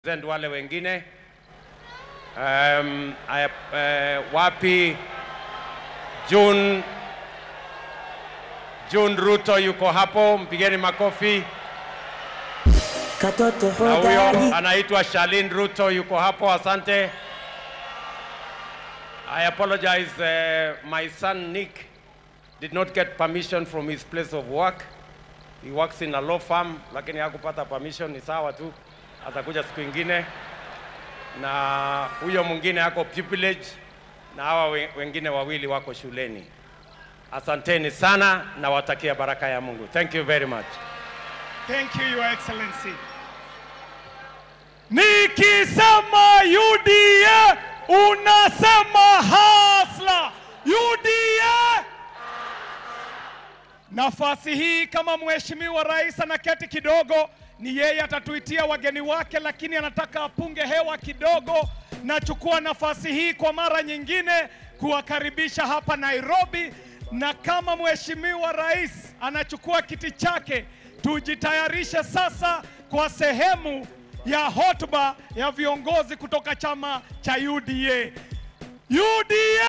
Present wale wengine um, aya, uh, wapi June June Ruto yuko hapo, mpigeni makofi. Katoto Na huyo hodari anaitwa Shalin Ruto yuko hapo, asante. I apologize, uh, my son Nick did not get permission from his place of work. He works in a law firm, lakini hakupata permission, ni sawa tu, atakuja siku ingine. Na huyo mwingine ako pupillage na hawa we- wengine wawili wako shuleni. Asanteni sana na watakia baraka ya Mungu. Thank you very much. Thank you, Your Excellency. Nikisema UDA unasema hasla. UDA. Nafasi hii kama mheshimiwa rais anaketi kidogo, ni yeye atatuitia wageni wake, lakini anataka apunge hewa kidogo. Nachukua nafasi hii kwa mara nyingine kuwakaribisha hapa Nairobi, na kama mheshimiwa rais anachukua kiti chake, tujitayarishe sasa kwa sehemu ya hotuba ya viongozi kutoka chama cha UDA. UDA